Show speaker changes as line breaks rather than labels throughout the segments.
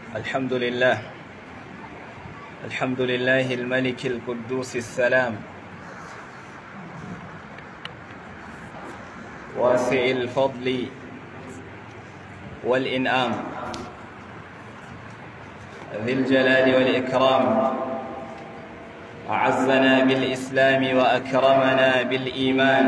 الحمد لله الحمد لله الملك القدوس السلام واسع الفضل والإنعام ذي الجلال والإكرام أعزنا بالإسلام وأكرمنا بالإيمان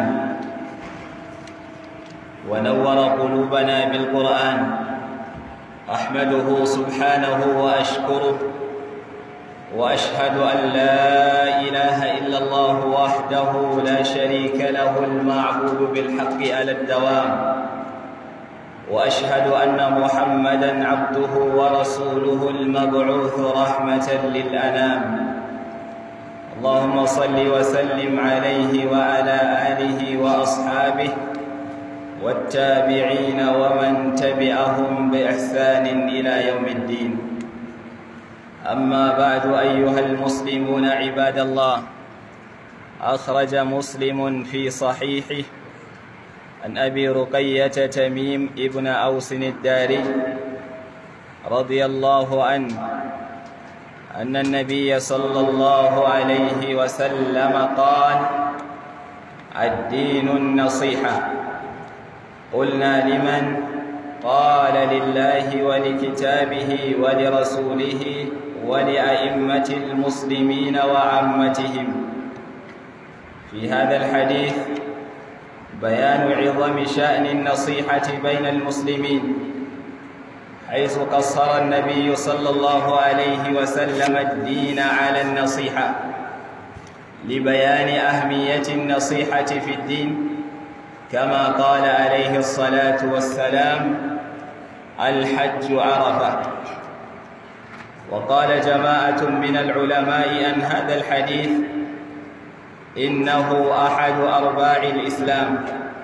ونور قلوبنا بالقرآن أحمده سبحانه وأشكره وأشهد أن لا إله إلا الله وحده لا شريك له المعبود بالحق على الدوام وأشهد أن محمدًا عبده ورسوله المبعوث رحمة للأنام اللهم صل وسلم عليه وعلى آله وأصحابه والتابعين ومن تبعهم بإحسان إلى يوم الدين أما بعد أيها المسلمون عباد الله أخرج مسلم في صحيحه عن أبي رقية تميم ابن أوس الداري رضي الله عنه أن النبي صلى الله عليه وسلم قال الدين النصيحة قلنا لمن قال لله ولكتابه ولرسوله ولأئمة المسلمين وعامتهم في هذا الحديث بيان عظم شأن النصيحة بين المسلمين حيث قصر النبي صلى الله عليه وسلم الدين على النصيحة لبيان أهمية النصيحة في الدين كما قال عليه الصلاة والسلام الحج عرفة وقال جماعة من العلماء عن هذا الحديث إنه أحد أرباع الإسلام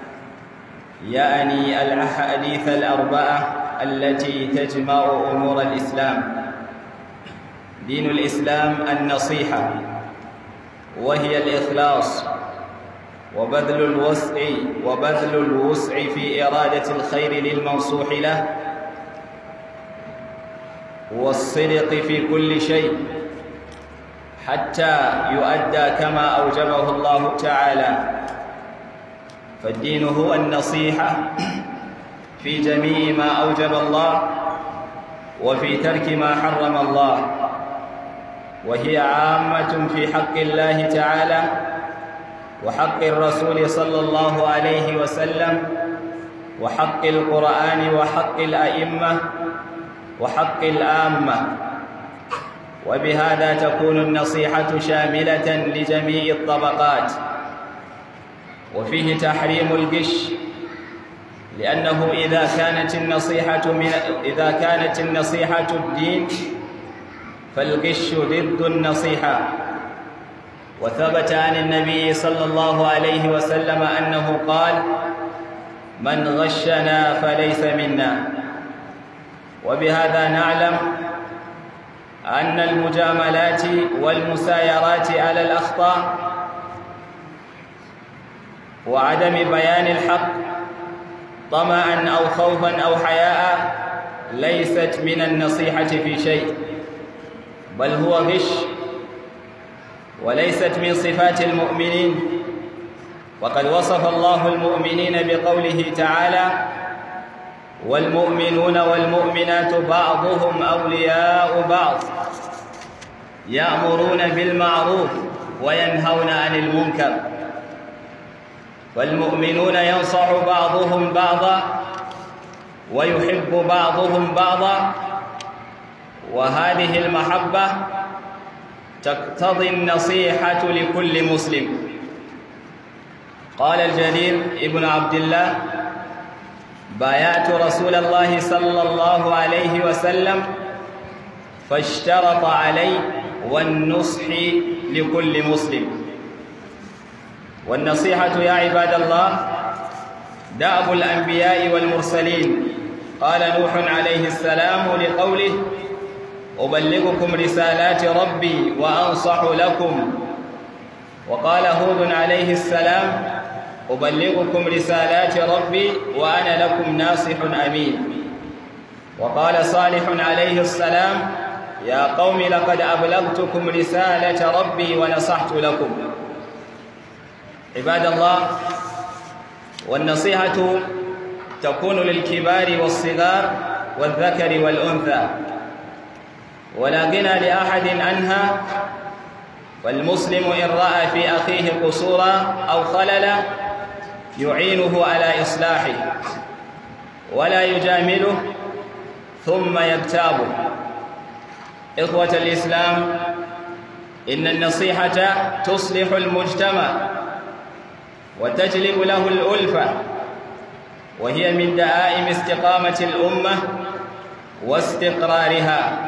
يعني الأحاديث الأربعة التي تجمع أمور الإسلام دين الإسلام النصيحة وهي الإخلاص وبذل الوسع وبذل الوسع في إرادة الخير للمنصوح له والصدق في كل شيء حتى يؤدى كما أوجبه الله تعالى فالدين هو النصيحة في جميع ما أوجب الله وفي ترك ما حرم الله وهي عامة في حق الله تعالى وحق الرسول صلى الله عليه وسلم وحق القرآن وحق الأئمة وحق الآمة وبهذا تكون النصيحة شاملة لجميع الطبقات وفيه تحريم الغش لأنه إذا كانت النصيحة من إذا كانت النصيحة الدين فالغش ضد النصيحة وثبت عن النبي صلى الله عليه وسلم أنه قال من غشنا فليس منا وبهذا نعلم أن المجاملات والمسايرات على الأخطاء وعدم بيان الحق طمعا أو خوفا أو حياء ليست من النصيحة في شيء بل هو غش وليست من صفات المؤمنين وقد وصف الله المؤمنين بقوله تعالى والمؤمنون والمؤمنات بعضهم أولياء بعض يأمرون بالمعروف وينهون عن المنكر والمؤمنون ينصح بعضهم بعضا ويحب بعضهم بعضا وهذه المحبة تقتضي النصيحة لكل مسلم قال الجليل ابن عبد الله بايعت رسول الله صلى الله عليه وسلم فاشترط علي والنصح لكل مسلم والنصيحة يا عباد الله دأب الأنبياء والمرسلين قال نوح عليه السلام لقوله أبلغكم رسالات ربي وأنصح لكم وقال هود عليه السلام أبلغكم رسالات ربي وأنا لكم ناصح أمين وقال صالح عليه السلام يا قوم لقد أبلغتكم رسالة ربي ونصحت لكم عباد الله والنصيحة تكون للكبار والصغار والذكر والأنثى ولا غنى لأحد عنها والمسلم إن رأى في أخيه قصورا أو خللا يعينه على إصلاحه ولا يجامله ثم يغتابه إخوة الإسلام إن النصيحة تصلح المجتمع وتجلب له الألفة وهي من دعائم استقامة الأمة واستقرارها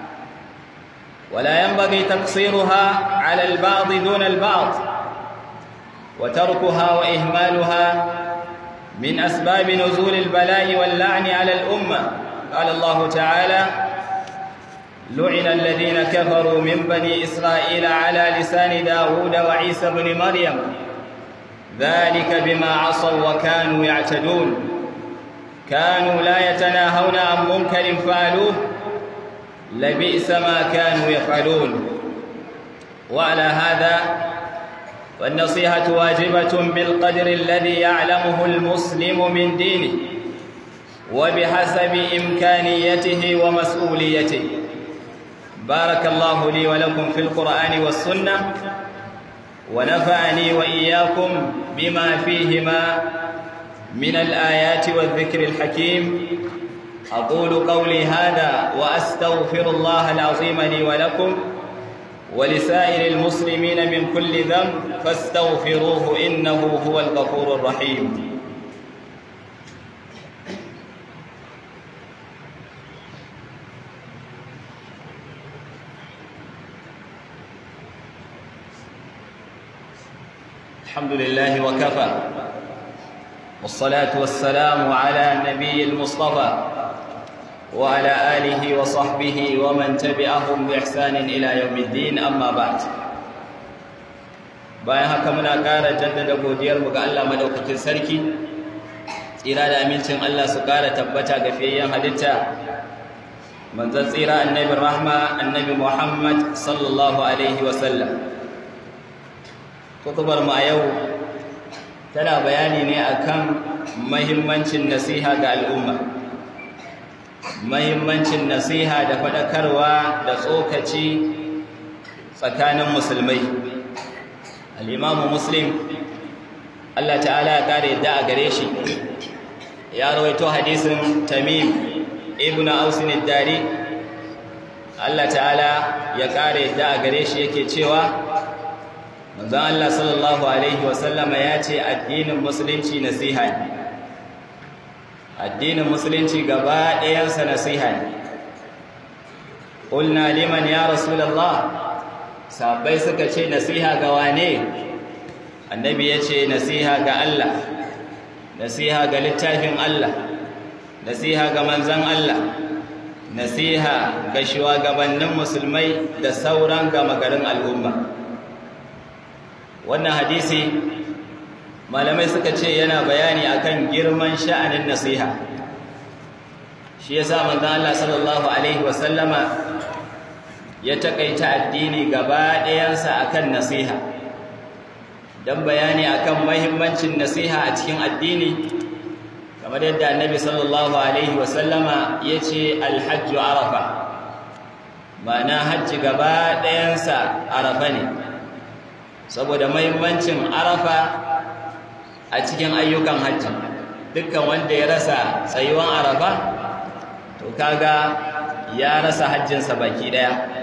ولا ينبغي تقصيرها على البعض دون البعض وتركها وإهمالها من أسباب نزول البلاء واللعن على الأمة قال الله تعالى لعن الذين كفروا من بني إسرائيل على لسان داود وعيسى بن مريم ذلك بما عصوا وكانوا يعتدون كانوا لا يتناهون عن منكر فعلوه لبئس ما كانوا يفعلون وعلى هذا فالنصيحة واجبة بالقدر الذي يعلمه المسلم من دينه وبحسب إمكانيته ومسؤوليته بارك الله لي ولكم في القرآن والسنة ونفعني وإياكم بما فيهما من الآيات والذكر الحكيم أقول قولي هذا وأستغفر الله العظيم لي ولكم ولسائر المسلمين من كل ذنب فاستغفروه إنه هو الغفور الرحيم الحمد لله وكفى والصلاة والسلام على النبي المصطفى وعلى آله وصحبه ومن تبعهم بإحسان إلى يوم الدين أما بعد bayan haka muna ƙara jaddada godiyarmu ga Allah madaukakin sarki tsira da amincin Allah su ƙara tabbata ga fiyayyen halitta manzon tsira annabi rahma annabi Muhammad sallallahu alaihi wa sallam kutubar mu a yau tana bayani ne akan mahimmancin nasiha ga al'umma mahimmancin nasiha da faɗakarwa da tsokaci tsakanin musulmai al'imamu muslim Allah ta'ala ya ƙara yadda a gare shi ya rawaito hadisin tamim ibn ausin dari Allah ta'ala ya ƙara yadda a gare shi yake cewa manzon Allah sallallahu alaihi wasallama ya ce addinin musulunci nasiha ne addinin musulunci gaba ɗayansa nasiha ne ƙulna liman ya rasulallah sabai suka ce nasiha ga wane annabi ya ce nasiha ga Allah nasiha ga littafin Allah nasiha ga manzan Allah nasiha ga shugabannin musulmai da sauran gama garin al'umma wannan hadisi malamai suka ce yana bayani akan girman sha'anin nasiha shi yasa manzon Allah sallallahu alaihi wasallama ya takaita addini gaba ɗayansa akan nasiha dan bayani akan mahimmancin nasiha a cikin addini kamar yadda annabi sallallahu alaihi wasallama yace alhajju arafa ma'ana hajji gaba ɗayansa arafa ne saboda mahimmancin arafa a cikin ayyukan hajji dukkan wanda ya rasa tsayuwan arafa to kaga ya rasa hajjinsa baki daya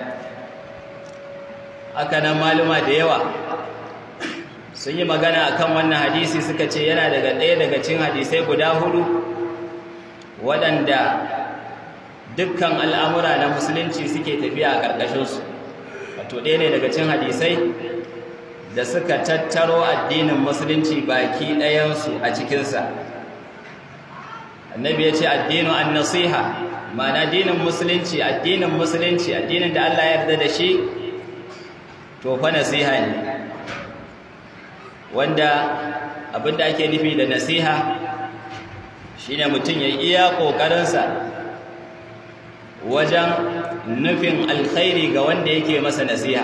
haka nan maluma da yawa sun yi magana akan wannan hadisi suka ce yana daga ɗaya daga cikin hadisai guda hudu waɗanda dukkan al'amura na musulunci suke tafiya a ƙarƙashinsu wato ɗaya ne daga cikin hadisai da suka tattaro addinin musulunci baki ɗayansu a cikinsa annabi ya ce addinu an nasiha ma'ana addinin musulunci addinin musulunci addinin da Allah ya yarda da shi to fa nasiha ne wanda abinda ake nufi da nasiha shine mutum ya iya ƙoƙarinsa wajen nufin alkhairi ga wanda yake masa nasiha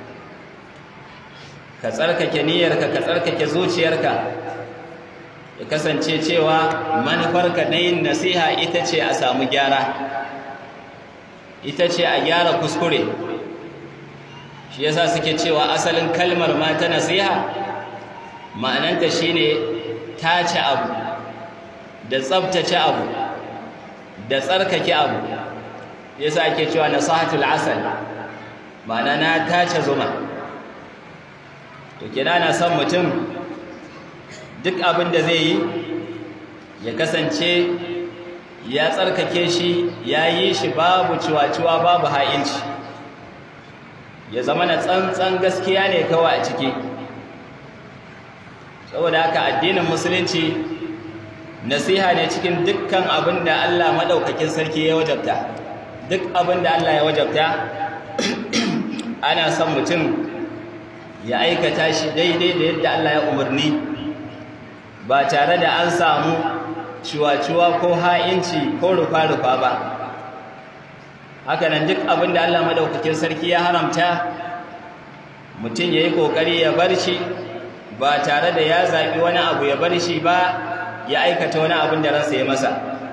ka tsarkake niyyarka ka tsarkake zuciyarka ya kasance cewa manufarka na yin nasiha ita ce a samu gyara ita ce a gyara kuskure shi yasa suke cewa asalin kalmar ma ta nasiha ma'ananta shine tace abu da tsabtace abu da tsarkake abu yasa ake cewa nasahatul asal ma'ana na tace zuma to kina na son mutum duk abin da zai yi ya kasance ya tsarkake shi ya yi shi babu ciwa-ciwa babu ha'inci ya zama na tsantsan gaskiya ne kawai a ciki saboda haka addinin musulunci nasiha ne cikin dukkan abin da Allah maɗaukakin sarki ya wajabta duk abin da Allah ya wajabta ana son mutum ya aikata shi daidai da yadda Allah ya umarni ba tare da an samu ciwa-ciwa ko ha'inci ko rufa-rufa ba hakanan duk abin da Allah madaukakin sarki ya haramta mutum ya yi ƙoƙari ya bar shi ba tare da ya zaɓi wani abu ya bar shi ba ya aikata wani abin da ransa ya masa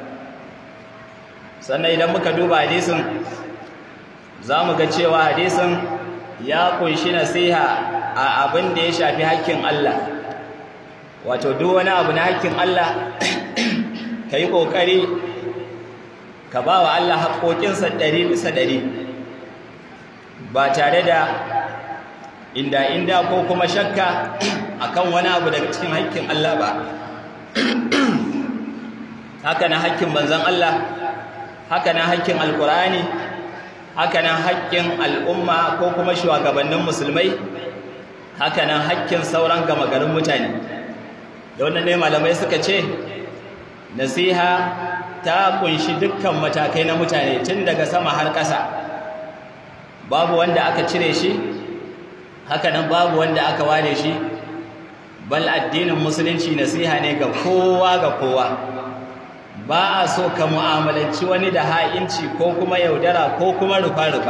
sannan idan muka duba hadisin za mu ga cewa hadisin ya kunshi nasiha a abin da ya shafi hakkin Allah wato duk wani abu na hakkin Allah ka yi ƙoƙari ka ba wa Allah haƙoƙinsa ɗari bisa ɗari ba tare da inda inda ko kuma shakka akan wani abu daga cikin hakkin Allah ba haka na hakkin manzon Allah haka na hakkin alkurani haka na hakkin al'umma ko kuma shugabannin musulmai haka nan hakkin sauran gama garin mutane da wannan ne malamai suka ce nasiha ta kunshi dukkan matakai na mutane tun daga sama har ƙasa babu wanda aka cire shi haka nan babu wanda aka ware shi bal addinin musulunci nasiha ne ga kowa ga kowa ba a so ka mu'amalanci wani da ha'inci ko kuma yaudara ko kuma rufa-rufa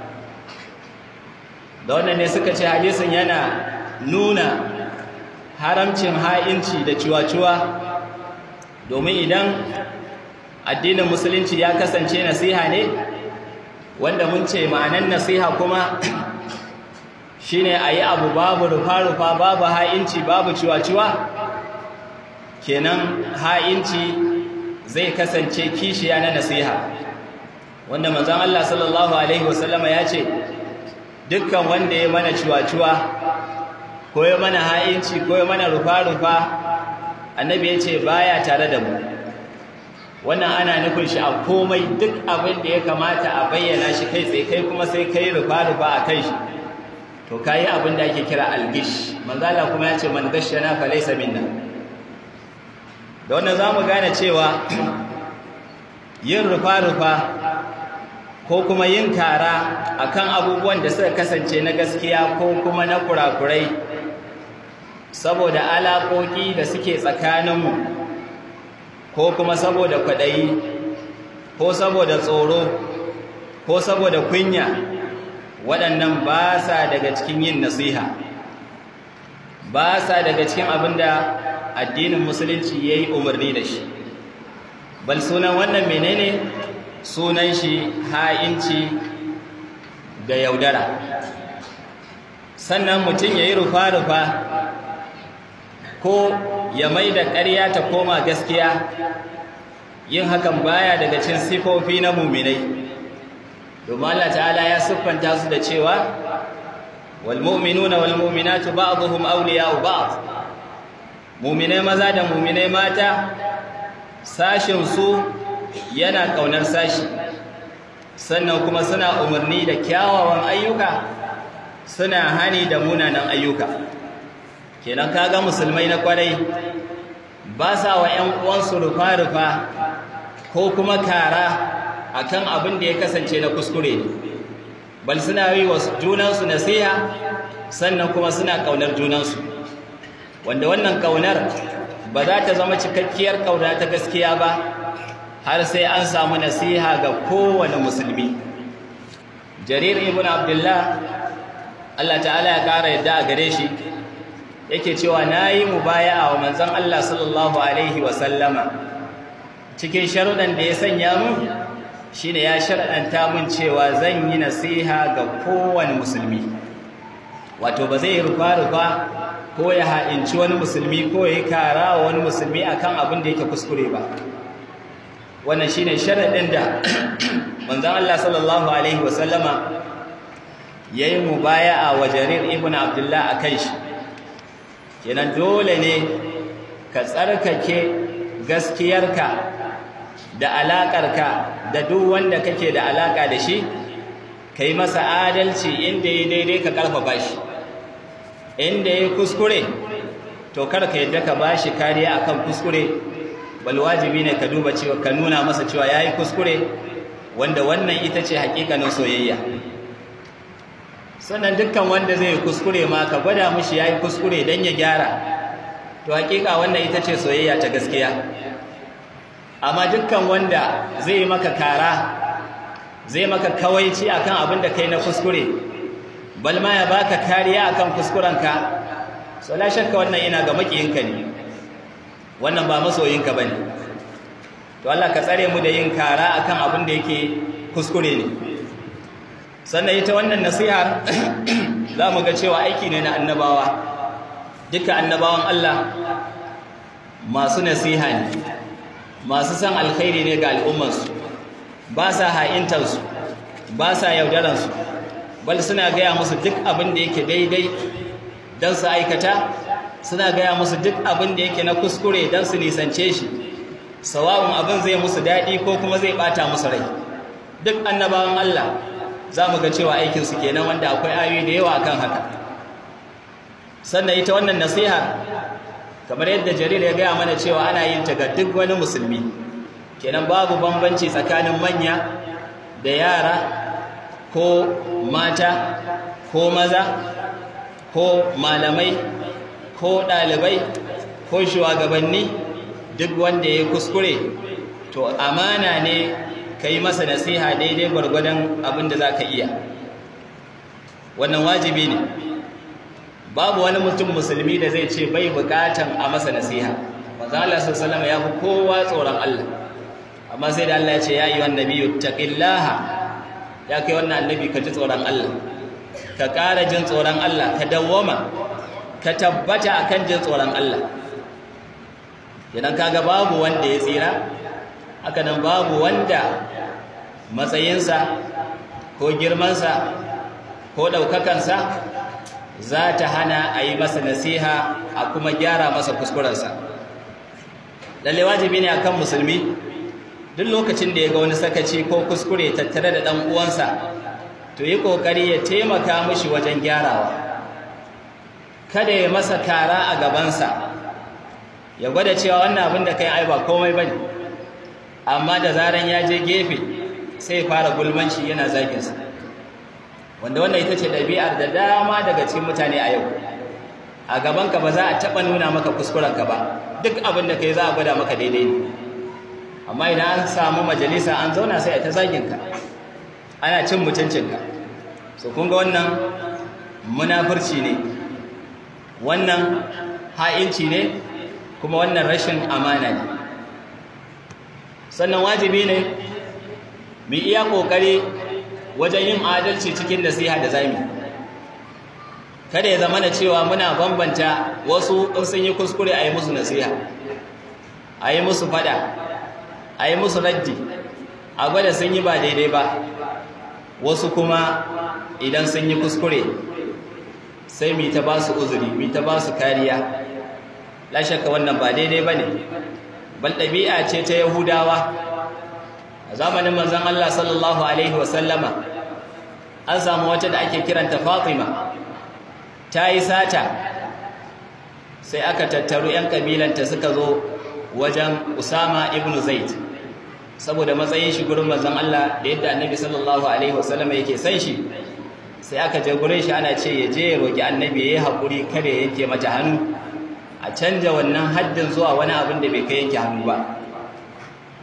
da wannan ne suka ce hadisin yana nuna haramcin ha'inci da ciwa-ciwa domin idan addinin musulunci ya kasance nasiha ne wanda mun ce ma'anan nasiha kuma shine a yi abu babu rufa-rufa babu ha'inci babu ciwa-ciwa kenan ha'inci zai kasance kishiya na nasiha wanda manzon Allah sallallahu alaihi wasallama ya ce dukkan wanda ya mana ciwa-ciwa ko ya mana ha'inci ko ya mana rufa-rufa annabi ya ce baya tare da mu wannan ana nufin shi a komai duk abin da ya kamata a bayyana shi kai tsaye kai kuma sai kai rufa-rufa a kai shi to kayi abin da ake kira algish manzala kuma ya ce man gashana fa laysa minna da wannan zamu gane cewa yin rufa-rufa ko kuma yin kara akan abubuwan da suka kasance na gaskiya ko kuma na kurakurai saboda alaƙoƙi da suke tsakaninmu ko kuma saboda kwaɗayi ko saboda tsoro ko saboda kunya waɗannan ba sa daga cikin yin nasiha ba sa daga cikin abin da addinin musulunci ya yi umarni da shi bal sunan wannan menene sunan shi ha'inci da yaudara sannan mutum ya yi rufa-rufa ko ya mai da ƙarya ta koma gaskiya yin hakan baya daga cin sifofi na muminai domin Allah ta'ala ya siffanta su da cewa wal mu'minuna wal mu'minatu ba'dhum awliya'u ba'd muminai maza da muminai mata sashin su yana kaunar sashi sannan kuma suna umarni da kyawawan ayyuka suna hani da munanan ayyuka kenan kaga musulmai na kwarai ba sa wa ƴan uwansu rufa-rufa ko kuma kara akan abin da ya kasance na kuskure ne bal suna yi wa junansu nasiha sannan kuma suna kaunar junansu wanda wannan kaunar ba za ta zama cikakkiyar kauna ta gaskiya ba har sai an samu nasiha ga kowane musulmi jarir ibn abdullah Allah ta'ala ya ƙara yadda a gare shi yake cewa na yi mubaya'a wa manzon Allah sallallahu alaihi wa sallama cikin sharuɗan da ya sanya mu shine ya sharɗanta mun cewa zan yi nasiha ga kowane musulmi wato ba zai rufa-rufa ko ya ha'inci wani musulmi ko ya yi kara wa wani musulmi akan abin da yake kuskure ba wannan shine sharaɗin da manzon Allah sallallahu alaihi wa sallama yayi mubaya'a wa Jarir ibn Abdullah akan shi kenan dole ne ka tsarkake gaskiyarka da alaƙarka da duk wanda kake da alaƙa da shi ka yi masa adalci inda ya daidai ka ƙarfafa shi inda ya kuskure to kar ka yadda ka ba shi kariya akan kuskure bal wajibi ne ka duba cewa ka nuna masa cewa ya yi kuskure wanda wannan ita ce hakikanin soyayya sannan dukkan wanda zai kuskure ma ka gwada mushi ya yi kuskure don ya gyara to hakika wannan ita ce soyayya ta gaskiya amma dukkan wanda zai maka kara zai maka kawaici akan abin da kai na kuskure bal ma ya baka kariya akan kuskurenka so la shakka wannan ina ga makiyinka ne wannan ba masoyinka bane to Allah ka tsare mu da yin kara akan abin da yake kuskure ne sannan ita wannan nasiha za mu ga cewa aiki ne na annabawa duka annabawan Allah masu nasiha ne masu san alkhairi ne ga al'ummarsu ba sa ha'intarsu ba sa yaudaransu bal suna gaya musu duk abin da yake daidai don su aikata suna gaya musu duk abin da yake na kuskure don su nisance shi sawa'un abin zai musu daɗi ko kuma zai ɓata musu rai duk annabawan Allah za mu ga cewa aikinsu kenan wanda akwai ayoyi da yawa akan haka sannan ita wannan nasiha kamar yadda jarir ya gaya mana cewa ana yin ta ga duk wani musulmi kenan babu bambanci tsakanin manya da yara ko mata ko maza ko malamai ko ɗalibai ko shugabanni duk wanda ya kuskure to amana ne ka yi masa nasiha daidai gwargwadon abin da za ka iya wannan wajibi ne babu wani mutum musulmi da zai ce bai bukatan a masa nasiha manzon Allah sallallahu ya fi kowa tsoron Allah amma sai da Allah ya ce ya yi wannan nabiyyu taqillaha ya kai wannan annabi ka ji tsoron Allah ka ƙara jin tsoron Allah ka dawwama ka tabbata akan jin tsoron Allah idan kaga babu wanda ya tsira haka nan babu wanda matsayinsa ko girmansa ko ɗaukakansa za ta hana a yi masa nasiha a kuma gyara masa kuskurensa lalle wajibi ne akan musulmi duk lokacin da ya ga wani sakaci ko kuskure tattare da ɗan uwansa to yi ƙoƙari ya taimaka mishi wajen gyarawa kada ya masa kara a gabansa ya gwada cewa wannan abin da kai ai ba komai bane amma da zaran ya je gefe sai fara gulmanci yana zaginsa wanda wannan ita ce ɗabi'ar da dama daga cikin mutane a yau a gabanka ba za a taɓa nuna maka kuskurenka ba duk abin da kai za a gwada maka daidai ne amma idan an samu majalisa an zauna sai a ta zaginka ana cin mutuncinka so kun ga wannan munafurci ne wannan ha'inci ne kuma wannan rashin amana ne sannan wajibi ne mu iya kokari wajen yin adalci cikin nasiha da zamu kada ya zama na cewa muna bambanta wasu in sun yi kuskure a yi musu nasiha a yi musu fada a yi musu raddi a gwada sun yi ba daidai ba wasu kuma idan sun yi kuskure sai mu ta ba su uzuri mu ta ba su kariya la shakka wannan ba daidai bane bal dabi'a ce ta yahudawa a zamanin manzon Allah sallallahu alaihi wasallama an samu wata da ake kiranta Fatima ta yi sata sai aka tattaru yan kabilanta suka zo wajen Usama ibn Zaid saboda matsayin shi gurin manzon Allah da yadda Annabi sallallahu alaihi wasallama yake san shi sai aka je gurin shi ana ce ya je ya roki Annabi yayi hakuri kare yake mata hannu a canja wannan haddin zuwa wani abin da bai kai yanke hannu ba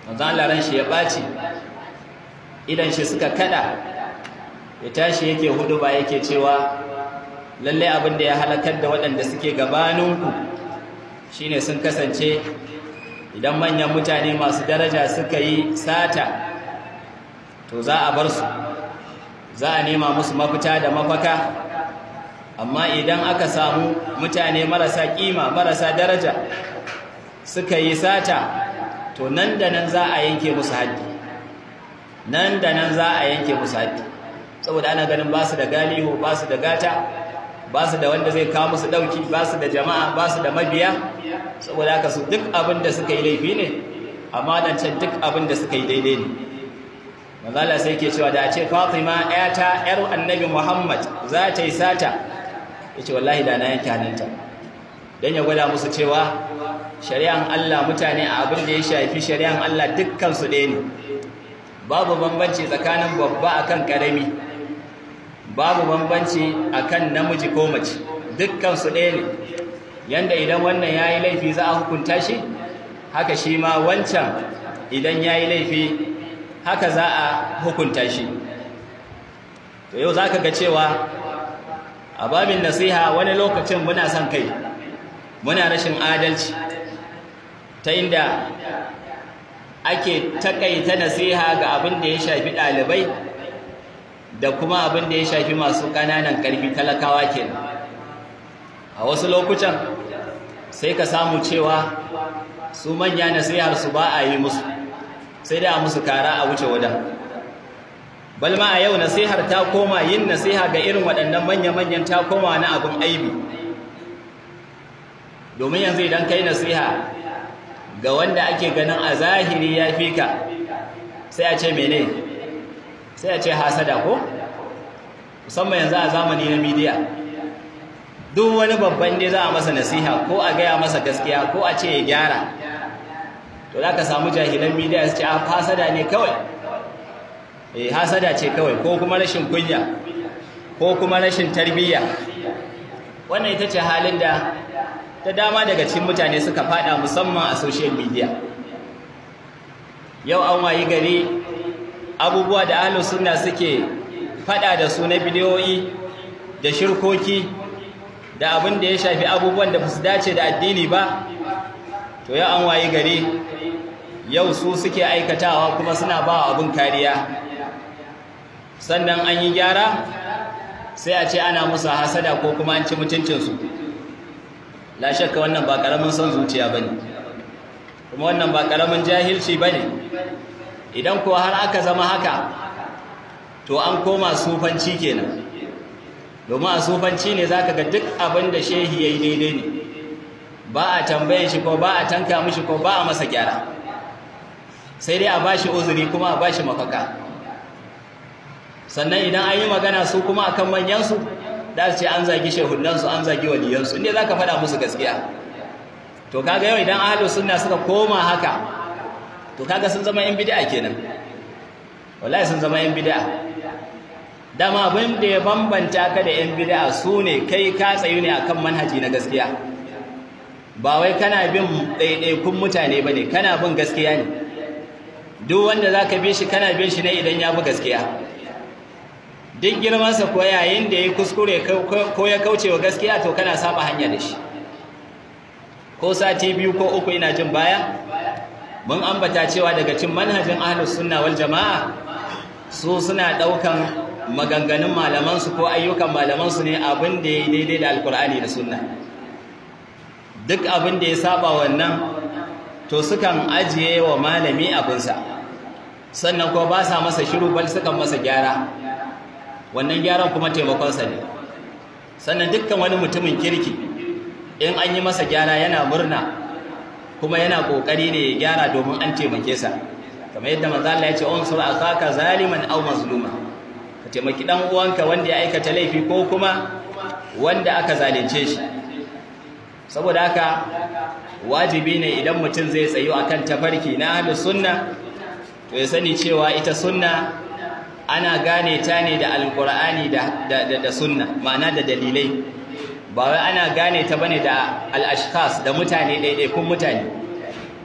manzon Allah ran shi ya ɓaci idan shi suka kada ya tashi yake hudu ba yake cewa lallai abin da ya halakar da waɗanda suke gabaninku shine sun kasance idan manyan mutane masu daraja suka yi sata to za a bar su za a nema musu mafita da mafaka amma idan aka samu mutane marasa kima marasa daraja suka yi sata to nan da nan za a yanke musu haddi nan da nan za a yanke musu haddi saboda ana ganin ba su da galihu ba su da gata ba su da wanda zai kawo musu dauki ba su da jama'a ba su da mabiya saboda haka su duk abin da suka yi laifi ne amma dan can duk abin da suka yi daidai ne manzala sai ke cewa da a ce Fatima ƴata ƴar Annabi Muhammad za ta yi sata yace wallahi da na yanke hannunta dan ya gwada musu cewa shari'an Allah mutane a abin da ya shafi shari'an Allah dukkan su ɗaya ne babu bambanci tsakanin babba akan karami babu bambanci akan namiji ko mace dukkan su ɗaya ne yanda idan wannan yayi laifi za a hukunta shi haka shi ma wancan idan yayi laifi haka za a hukunta shi to yau zaka ga cewa a babin nasiha wani lokacin muna son kai muna rashin adalci ta inda ake takaita nasiha ga abin da ya shafi ɗalibai da kuma abin da ya shafi masu ƙananan ƙarfi talakawa kenan a wasu lokutan sai ka samu cewa su manya nasihar su ba a yi musu sai da a musu kara a wuce wadan balma a yau nasihar ta koma yin nasiha ga irin waɗannan manya-manyan ta koma na abin aibi domin yanzu idan kai nasiha ga wanda ake ganin a zahiri ya fi ka sai a ce mene sai a ce hasada ko musamman yanzu a zamani na midiya duk wani babban ne za a masa nasiha ko a gaya masa gaskiya ko a ce ya gyara to za ka samu jahilan midiya su ce a hasada ne kawai eh hasada ce kawai ko kuma rashin kunya ko kuma rashin tarbiyya wannan ita ce halin da ta dama daga cikin mutane suka fada musamman a social media yau an wayi gari abubuwa da ahlus sunna suke fada da su na bidiyoyi da shirkoki da abin da ya shafi abubuwan da su dace da addini ba to yau an wayi gari yau su suke aikatawa kuma suna ba abin kariya sannan an yi gyara sai a ce ana musu hasada ko kuma an ci mutuncinsu la shakka wannan ba karamin son zuciya bane kuma wannan ba karamin jahilci bane idan ko har aka zama haka to an koma sufanci kenan domin a sufanci ne zaka ga duk abin da shehi yayi daidai ne ba a tambaye shi ko ba a tanka mishi ko ba a masa gyara sai dai a bashi uzuri kuma a bashi mafaka sannan idan an yi magana su kuma akan manyansu da su ce an zagi shehunansu an zagi waliyansu inda za ka faɗa musu gaskiya to kaga yau idan ahalus sunna suka koma haka to kaga sun zama yan bid'a kenan wallahi sun zama yan bid'a dama abin da ya bambanta ka da yan bid'a su ne kai ka tsayu ne akan manhaji na gaskiya ba wai kana bin ɗaiɗaikun mutane ba ne kana bin gaskiya ne duk wanda za ka bi shi kana bin shi ne idan ya bi gaskiya duk girmansa ko yayin da ya kuskure ko ya kauce wa gaskiya to kana saba hanya da shi ko sati biyu ko uku ina jin baya mun ambata cewa daga cin manhajin ahlus sunna wal jama'a su suna daukan maganganun malamansu ko ayyukan malamansu ne abin da ya daidai da alkur'ani da sunna duk abin da ya saba wannan to sukan ajiye wa malami abinsa sannan ko ba sa masa shiru bal sukan masa gyara wannan gyaran kuma taimakonsa ne sannan dukkan wani mutumin kirki in an yi masa gyara yana murna kuma yana kokari ne ya gyara domin an taimake sa kamar yadda manzo Allah ya ce unsur akaka zaliman aw mazluma ka taimaki dan uwanka wanda ya aikata laifi ko kuma wanda aka zalunce shi saboda haka wajibi ne idan mutum zai tsayo akan tafarki na ahlus sunna to ya sani cewa ita sunna ana gane ta ne da alkur'ani da, da, da, sunna ma'ana da dalilai ba wai ana gane ta bane da al'ashkas da mutane ɗaiɗaikun mutane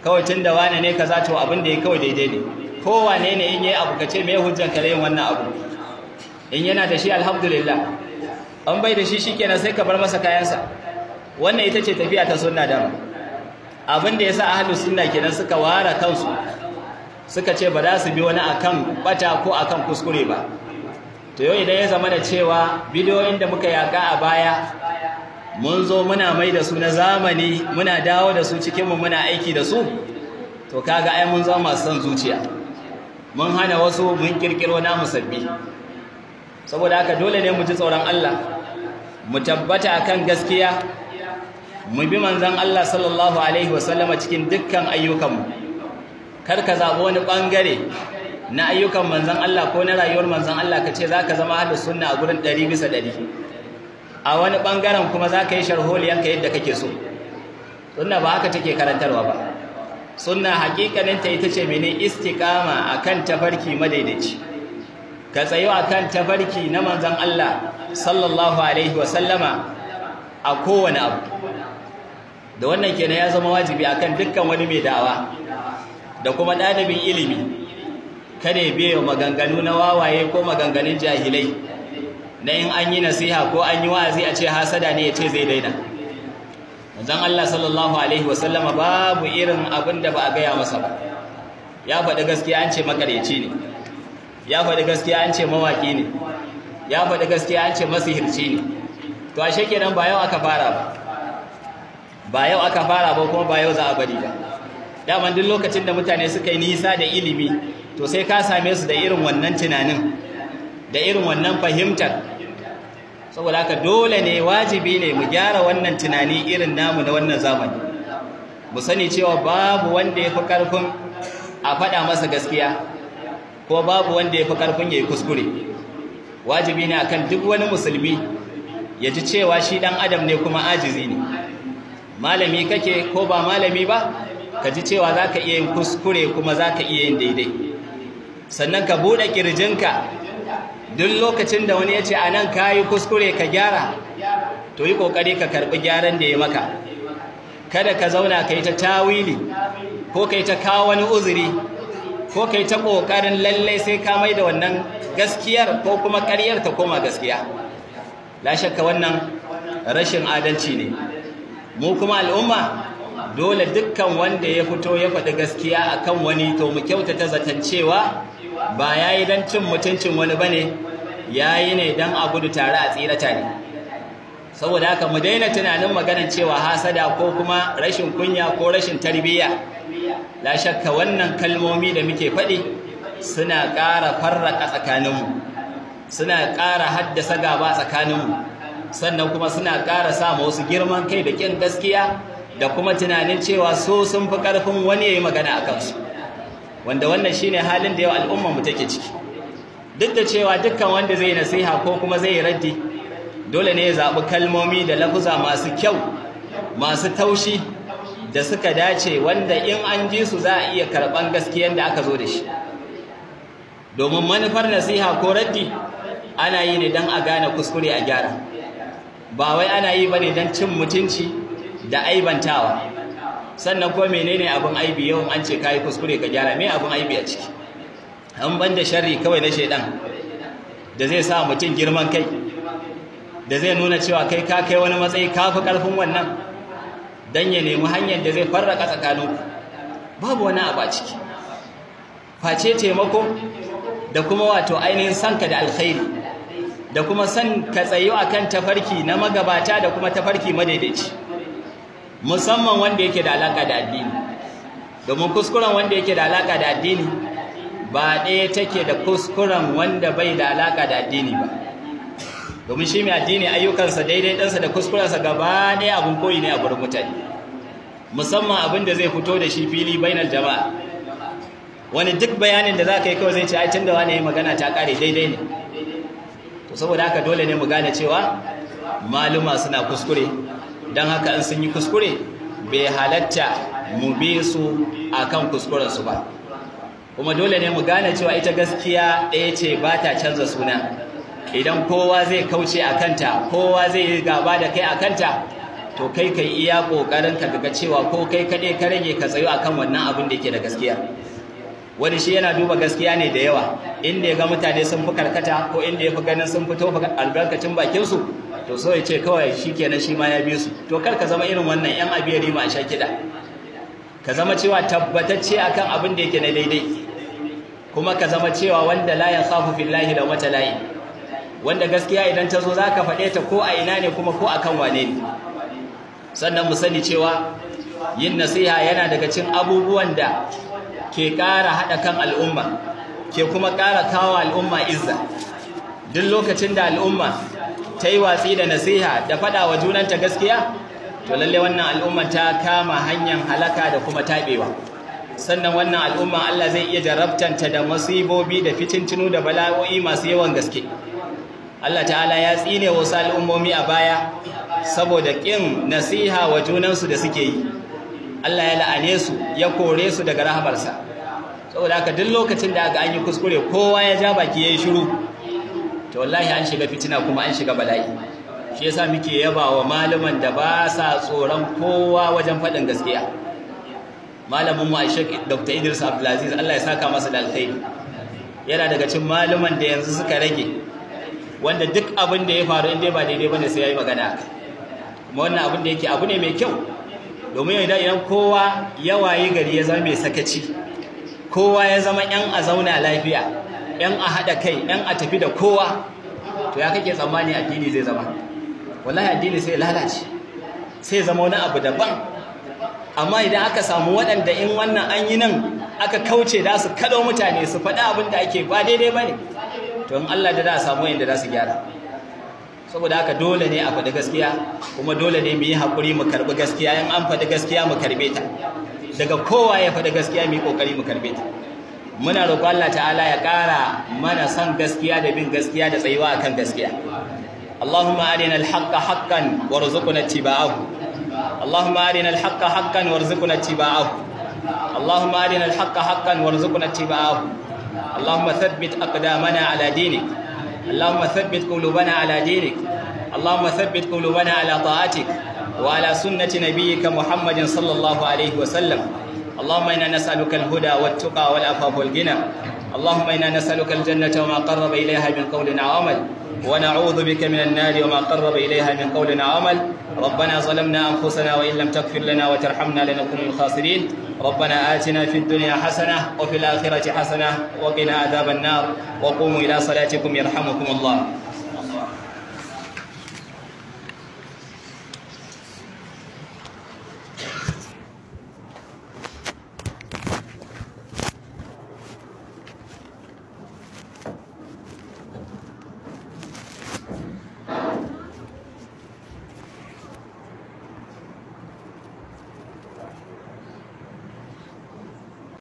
kawai tun da wane ne kaza to abin da ya kawai daidai ne kowane ne in yi abu ka ce mai hujjan ka yin wannan abu in yana da shi alhamdulillah an bai da shi shikenan sai ka bar masa kayansa wannan ita ce tafiya ta sunna dama abin da yasa ahlus sunna kenan suka ware kansu suka ce ba za su bi wani akan bata ko akan kuskure ba to yau idan ya zama da cewa bidiyoyin da muka yaka a baya mun zo muna mai da su na zamani muna dawo da su cikinmu muna aiki da su to kaga ai mun zama masu son zuciya mun hana wasu mun kirkiro namu sabbi saboda haka dole ne mu ji tsoron Allah mu tabbata akan gaskiya mu bi manzon Allah sallallahu alaihi wasallama cikin dukkan ayyukanmu kar ka zaɓi wani ɓangare na ayyukan manzon Allah ko na rayuwar manzon Allah ka ce zaka zama ahlus sunna a gurin 100 bisa 100 a wani ɓangaren kuma zaka yi sharholiyanka yadda kake so sunna ba haka take karantarwa ba sunna hakikaninta ita ce mene istiqama akan tafarki madaidaici ka tsayo akan tafarki na manzon Allah sallallahu alaihi wa sallama a kowane abu da wannan kenan ya zama wajibi akan dukkan wani mai da'awa da kuma ɗalibin ilimi kada ya biya maganganu na wawaye ko maganganun jahilai na in an yi nasiha ko an yi wa'azi a ce hasada ne ya ce zai daina manzon Allah sallallahu alaihi wasallama babu irin abin da ba a gaya masa ba ya faɗi gaskiya an ce makareci ne ya faɗi gaskiya an ce mawaƙi ne ya faɗi gaskiya an ce masihirci ne to ashe kenan ba yau aka fara ba ba yau aka fara ba kuma ba yau za a bari ba daman duk lokacin da mutane suka yi nisa da ilimi to sai ka same su da irin wannan tunanin da irin wannan fahimtar saboda haka dole ne wajibi ne mu gyara wannan tunani irin namu na wannan zamani mu sani cewa babu wanda ya fi ƙarfin a faɗa masa gaskiya ko babu wanda ya fi ƙarfin ya yi kuskure wajibi ne akan duk wani musulmi ya ji cewa shi ɗan adam ne kuma ajizi ne malami kake ko ba malami ba ka ji cewa za ka iya yin kuskure kuma za ka iya yin daidai sannan ka buɗe ƙirjinka duk lokacin da wani ya ce a nan ka yi kuskure ka gyara to yi ƙoƙari ka karɓi gyaran da ya maka kada ka zauna ka yi ta tawili ko ka yi ta kawo wani uzuri ko ka yi ta ƙoƙarin lallai sai ka mai da wannan gaskiyar ko kuma ƙaryar ta koma gaskiya la shakka wannan rashin adalci ne mu kuma al'umma dole dukkan wanda ya fito ya faɗi gaskiya akan wani to mu kyautata zaton cewa ba ya yi don cin mutuncin wani ba ne ya yi ne don a gudu tare a tsira tare saboda haka mu daina tunanin maganar cewa hasada ko kuma rashin kunya ko rashin tarbiyya la shakka wannan kalmomi da muke faɗi suna ƙara farraka tsakaninmu suna ƙara haddasa gaba tsakaninmu sannan kuma suna ƙara sa wasu girman kai da ƙin gaskiya da kuma tunanin cewa so sun fi ƙarfin wani ya yi magana a kansu wanda wannan shine halin da yau al'ummar mu take ciki duk da cewa dukkan wanda zai nasiha ko kuma zai raddi dole ne ya zaɓi kalmomi da lafuza masu kyau masu taushi da suka dace wanda in an ji su za a iya karɓan gaskiyar da aka zo da shi domin manufar nasiha ko raddi ana yi ne don a gane kuskure a gyara ba wai ana yi ba ne don cin mutunci da aibantawa sannan ko menene abin aibi yau an ce kai kuskure ka gyara me abin aibi a ciki an banda sharri kawai na shedan da zai sa mutum girman kai da zai nuna cewa kai ka kai wani matsayi ka fi karfin wannan dan ya nemi hanyar da zai farraka tsakanin babu wani abu a ciki face taimako da kuma wato ainihin sanka da alkhairi da kuma san ka tsayo akan tafarki na magabata da kuma tafarki madaidaici musamman wanda yake da alaka da addini domin kuskuren wanda yake da alaka da addini ba ɗaya take da kuskuren wanda bai da alaka da addini ba domin shi mai addini ayyukansa daidai ɗansa da kuskurensa gaba ɗaya abin koyi ne a gurin mutane musamman abin da zai fito da shi fili bainar jama'a wani duk bayanin da za ka yi kawai zai ce ai tun da wani yi magana ta ƙare daidai ne to saboda haka dole ne mu gane cewa maluma suna kuskure don haka in sun yi kuskure bai halatta mu bi su akan kuskurensu ba kuma dole ne mu gane cewa ita gaskiya ɗaya ce ba ta canza suna idan kowa zai kauce a kanta kowa zai yi gaba da kai a kanta to kai kai iya kokarin ka ga cewa ko kai kade ka rage ka tsayo akan wannan abin da yake da gaskiya wani shi yana duba gaskiya ne da yawa inda ya ga mutane sun fi karkata ko inda ya fi ganin sun fito albarkacin bakin su to so ya ce kawai shikenan shi ma ya bi su to kar ka zama irin wannan yan abiyari ma sha kida ka zama cewa tabbatacce akan abin da yake na daidai kuma ka zama cewa wanda la yakhafu fillahi da wata layi wanda gaskiya idan ta zo zaka faɗe ta ko a ina ne kuma ko akan wane ne sannan mu sani cewa yin nasiha yana daga cikin abubuwan da ke ƙara haɗa kan al'umma ke kuma ƙara kawo al'umma izza duk lokacin da al'umma ta yi watsi da nasiha da faɗa wa junanta gaskiya to lalle wannan al'umma ta kama hanyar halaka da kuma taɓewa sannan wannan al'umma Allah zai iya jarabtanta da masibobi da fitintinu da bala'o'i masu yawan gaske Allah ta'ala ya tsine wasu al'ummomi a baya saboda ƙin nasiha wa junansu da suke yi Allah ya la'ane su ya kore su daga rahamarsa saboda haka duk lokacin da aka an yi kuskure kowa ya ja baki yayi shiru to wallahi an shiga fitina kuma an shiga bala'i shi yasa muke yaba wa malaman da ba sa tsoron kowa wajen faɗin gaskiya malamin mu Sheikh Dr. Idris Abdulaziz Allah ya saka masa da alkhairi yana daga cikin malaman da yanzu suka rage wanda duk abin da ya faru inda ba daidai bane sai yayi magana kuma wannan abin da yake abu ne mai kyau domin idan idan kowa ya waye gari ya zama mai sakaci kowa ya zama yan a zauna lafiya yan a haɗa kai yan a tafi da kowa to ya kake tsammani addini zai zama wallahi addini sai lalace sai zama wani abu daban amma idan aka samu waɗanda in wannan an yi nan aka kauce da su kaɗo mutane su faɗi abin da ake ba daidai ba ne to in Allah da za a samu yadda za su gyara saboda haka dole ne a faɗi gaskiya kuma dole ne mu yi haƙuri mu karɓi gaskiya in an faɗi gaskiya mu karɓe ta daga kowa ya faɗi gaskiya mu yi ƙoƙari mu karɓe ta muna roƙo Allah ta'ala ya ƙara mana son gaskiya da bin gaskiya da tsayuwa akan gaskiya Allahumma arina al-haqqa haqqan warzuqna ittiba'ahu اللهم أرنا الحق حقا وارزقنا اتباعه اللهم أرنا الحق حقا وارزقنا اتباعه اللهم ثبت أقدامنا على دينك اللهم ثبت قلوبنا على دينك اللهم ثبت قلوبنا على طاعتك وعلى سنة نبيك محمد صلى الله عليه وسلم اللهم إنا نسألك الهدى والتقى والعفاف والغنى اللهم إنا نسألك الجنة وما قرب إليها من قول أو عمل ونعوذ بك من النار وما قرب إليها من قول أو عمل ربنا ظلمنا أنفسنا وإن لم تغفر لنا وترحمنا لنكون من الخاسرين ربنا آتنا في الدنيا حسنة وفي الآخرة حسنة وقنا عذاب النار وقوموا إلى صلاتكم يرحمكم الله